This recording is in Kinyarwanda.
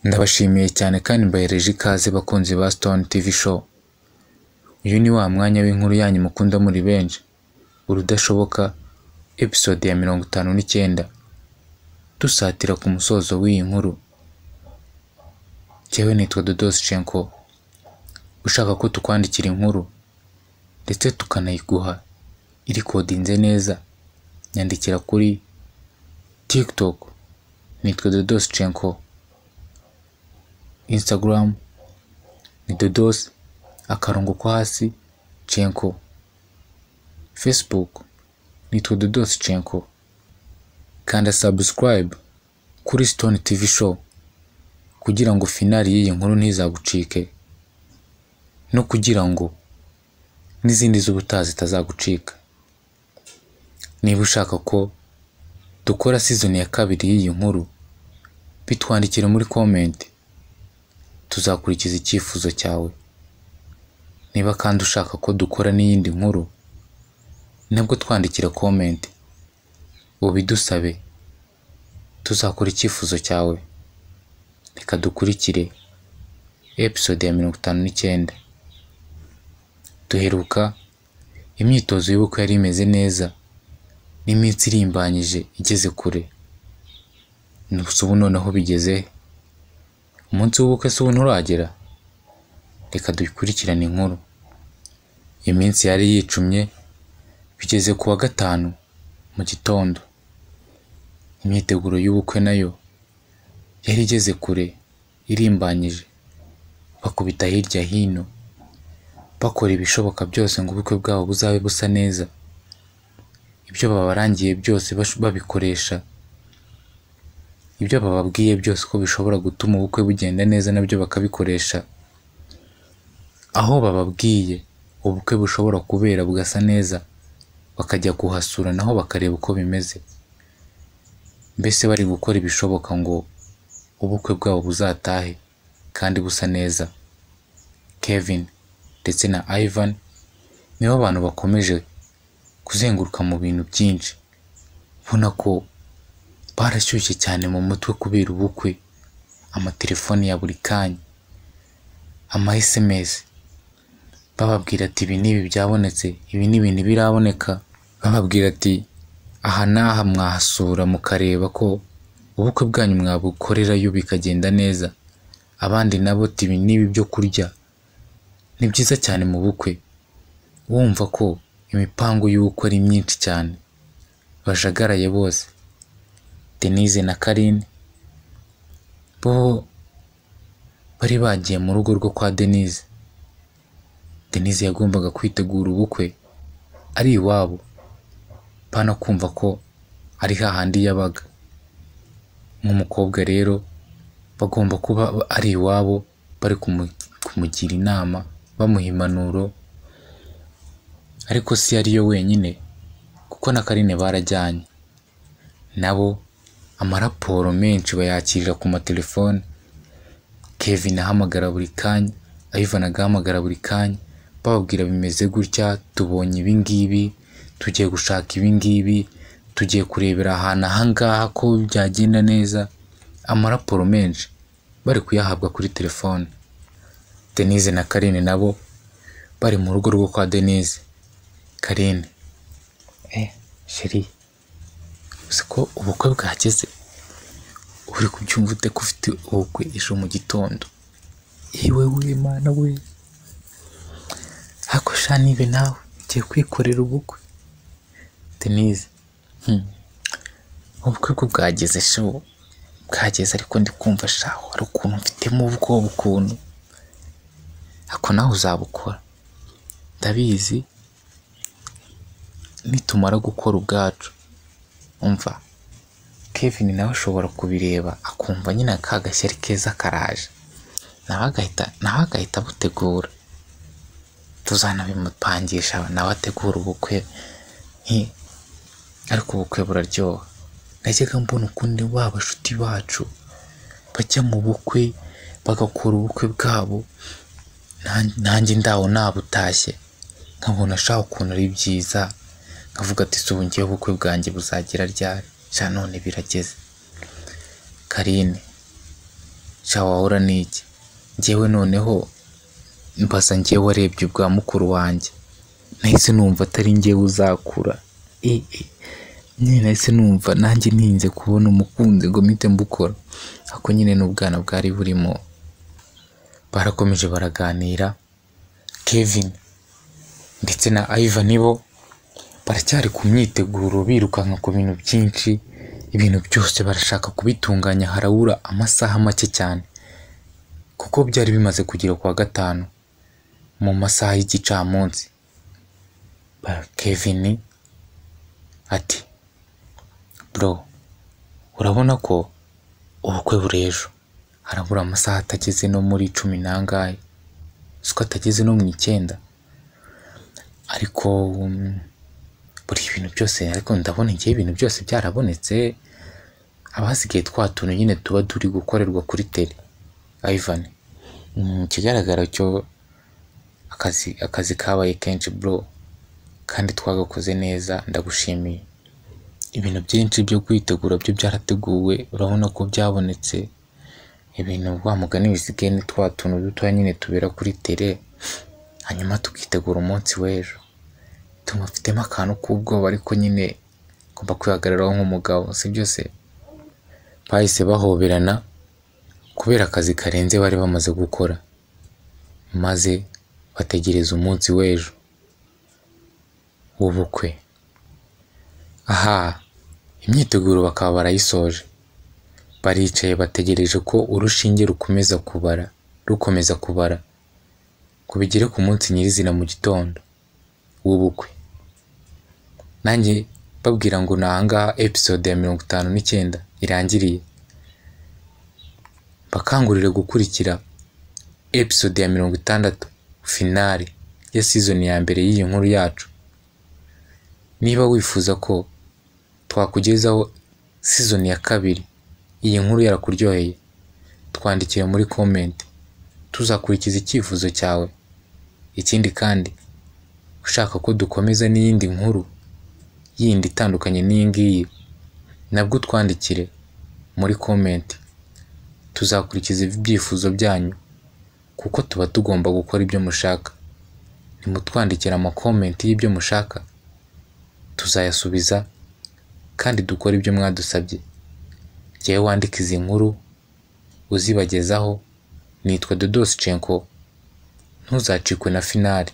Ndabashimiye cyane kandi mbahereje ikaze bakunzi ba Stone TV Show. Uyu ni wa mwanya w'inkuru yanyu mukunda muri benshi, Urudashoboka, episode ya mirongo itanu n'icyenda. Dusatira ku musozo w'iyi nkuru. Jyewe nitwa Dodos Shenko. Ushaka ko tukwandikira inkuru ndetse tukanayiguha irikodinze neza, nyandikira kuri TikTok nitwa Dodos Shenko. Instagram ni Dodos akarongo ko hasi Shenko. Facebook nitwa Dodos Shenko. Kanda subscribe kuri Stone TV Show kugira ngo finari y'iyi nkuru ntizagucike no kugira ngo n'izindi z'ubutaha zitazagucika. Niba ushaka ko dukora season ya kabiri y'iyi nkuru, bitwandikire muri comment, tuzakurikiza icyifuzo cyawe. Niba kandi ushaka ko dukora n'iyindi nkuru, nabwo twandikire comment, ubidusabe, tuzakora icyifuzo cyawe. Reka dukurikire episode ya mirongo itanu n'icyenda. Duheruka imyitozo y'ubukwe yari imeze neza n'iminsi irimbanyije igeze kure. Gusa ubu noneho bigeze he? Umunsi w'ubukwe se ubu nturagera? Reka dukurikirane inkuru. Iminsi yari yicumye bigeze ku wa gatanu mu gitondo. Imyiteguro y'ubukwe nayo yari igeze kure irimbanyije. Bakubita hirya hino, bakora ibishoboka byose ngo ubukwe bwabo buzabe busa neza. Ibyo babarangiye byose bash- babikoresha. Ibyo bababwiye byose ko bishobora gutuma ubukwe bugenda neza nabyo bakabikoresha. Aho bababwiye ubukwe bushobora kubera bugasa neza, bakajya kuhasura naho bakareba uko bimeze. Mbese bari gukora ibishoboka ngo ubukwe bwabo buzatahe kandi busa neza. Kevin ndetse na Ivan nibo bantu bakomeje kuzenguruka mu bintu byinshi. Ubona ko barashyushye cyane mu mutwe kubera ubukwe, amatelefoni ya buri kanya, ama SMS, bababwira ati ibi n'ibi byabonetse, ibi n'ibi ntibiraboneka, bababwira ati aha n'aha mwahasura mukareba ko ubukwe bwanyu mwabukorerayo bikagenda neza, abandi nabo ati ibi n'ibi byo kurya, ni byiza cyane mu bukwe, wumva ko imipango y'ubukwe ari myinshi cyane, bajagaraye bose. Denise na Karine bo bari bagiye mu rugo rwo kwa Denise. Denise yagombaga kwitegura ubukwe ari iwabo, pana kumva ko ari hahandi yabaga. Nk'umukobwa rero bagomba kuba ari iwabo bari kumu- kumugira inama, bamuha impanuro, ariko si ariyo wenyine kuko na Karine barajyanye. Nabo amaraporo menshi bayakirira ku matelefone, Kevin ahamagara buri kanya, Ivan agahamagara buri kanya, bababwira bimeze gutya, tubonye ibi ngibi, tugiye gushaka ibi ngibi, tugiye kurebera ahantu aha ngaha ko byagenda neza, amaraporo menshi bari kuyahabwa kuri telefone. Denise na Karine nabo bari mu rugo rwo kwa Denise. Karine, eh, sheri, uzi ko ubukwe bwageze? Uri kubyumva ute ko ufite ubukwe ejo mu gitondo? Yewe w'Imana we, ariko sha nibe nawe ugiye kwikorera ubukwe? Denise, hmm, ubukwe bwo bwageze sho, bwageze ariko ndi kumva sha hari ukuntu mfitemo ubwoba ukuntu, ariko nawe uzabukora, ndabizi nitumara gukora ubwacu umva Kevin nawe ashobora kubireba akumva nyine ka gashyari keza karaje nawe agahita nawe agahita abutegura tuzanabimupangisha nawe ategura ubukwe nti ariko ubukwe buraryoha najyaga mbona ukundi ba bashuti bacu bajya mu bukwe bagakora ubukwe bwabo nan- nanjye ndawo nabutashye nkabona ashaka ukuntu ari byiza nkavuga ati si ubu ngiye ubukwe bwanjye buzagira ryari sha none birageze Karine sha wahora n'iki njyewe noneho mbasa njye warebye ubwa mukuru wanjye nahise numva atari njyewe uzakura eh eh nyine nahise numva nanjye ntinze kubona umukunzi ngo mpite mbukora ako nyine n'ubwana bwari burimo barakomeje baraganira kevin ndetse na ivan nibo baracyari ku myiteguro birukanka ku bintu byinshi ibintu byose barashaka kubitunganya harabura amasaha make cyane kuko byari bimaze kugera ku wa gatanu mu masaha y'igicamunsi Ba- kevin ati bro urabona ko ubukwe buri ejo harabura amasaha atageze no muri cumi n'angahe si ko atageze no mu icyenda ariko um, buri ibintu byose ariko ndabona igihe ibintu byose byarabonetse abasigaye twa tuntu nyine tuba turi gukorerwa kuri tele ivan mm, ikigaragara cyo akazi akazi kabaye kenshi bro kandi twagakoze neza ndagushimiye ibintu byinshi byo kwitegura byo byarateguwe urabona ko byabonetse ibintu wa mugani bisigaye ni twa tuntu dutoya nyine tubera kuri tere hanyuma tukitegura umunsi w'ejo tuma mfitemo akantu k'ubwoba ariko nyine ngomba kwihagararaho nk'umugabo si byose bahise bahoberana kubera akazi karenze bari bamaze gukora maze bategereza umunsi w'ejo w'ubukwe aha imyiteguro bakaba barayisoje baricaye bategereje ko urushinge rukomeza kubara rukomeza kubara ngo bigere ku munsi nyirizina mu gitondo w'ubukwe nanjye babwira ngo ni ahangaha episode ya mirongo itanu n'icyenda irangiriye bakangurire gukurikira episode ya mirongo itandatu finale ya season ya mbere y'iyi nkuru yacu niba wifuza ko twakugezaho season ya kabiri iyi nkuru yarakuryoheye twandikire muri comment tuzakurikiza icyifuzo cyawe ikindi kandi ushaka ko dukomeza n'iyindi nkuru yindi itandukanye n'iyi ngiyi nabwo utwandikire muri comment tuzakurikiza ibyifuzo byanyu kuko tuba tugomba gukora ibyo mushaka nimutwandikira amakomenti y'ibyo mushaka tuzayasubiza kandi dukore ibyo mwadusabye jyewe wandika izi nkuru uzibagezaho nitwa dodosi cenko ntuzacikwe na finali